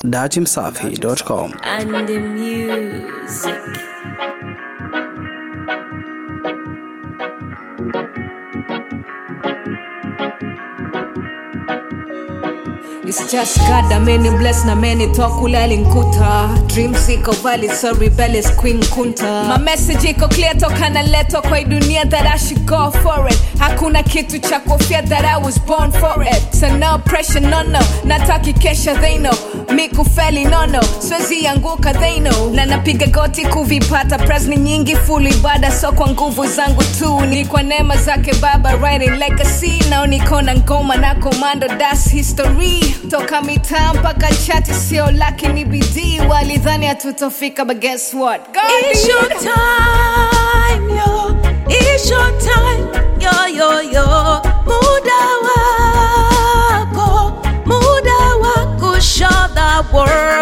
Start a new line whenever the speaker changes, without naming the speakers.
datimsafi.com.
and the music.
It's just God that many bless na many talk ulali nkuta Dreams iko valley so rebellious queen kunta My message iko clear toka naletwa kwa hii dunia that I should go for it Hakuna kitu cha kofia that I was born for it So no pressure no no Nataki kesha they know Mi kufeli no no Swezi anguka they know Na napiga goti kuvipata Presni nyingi full ibada so kwa nguvu zangu tu Ni kwa neema zake baba writing legacy Nao niko na ngoma na komando das history Toka mitaa mpaka chati sio laki ni bidii Walidhani hatutofika but guess what God
It's
did.
your time, yo. It's your time, yo, yo, yo. Muda wako, muda wako, show the world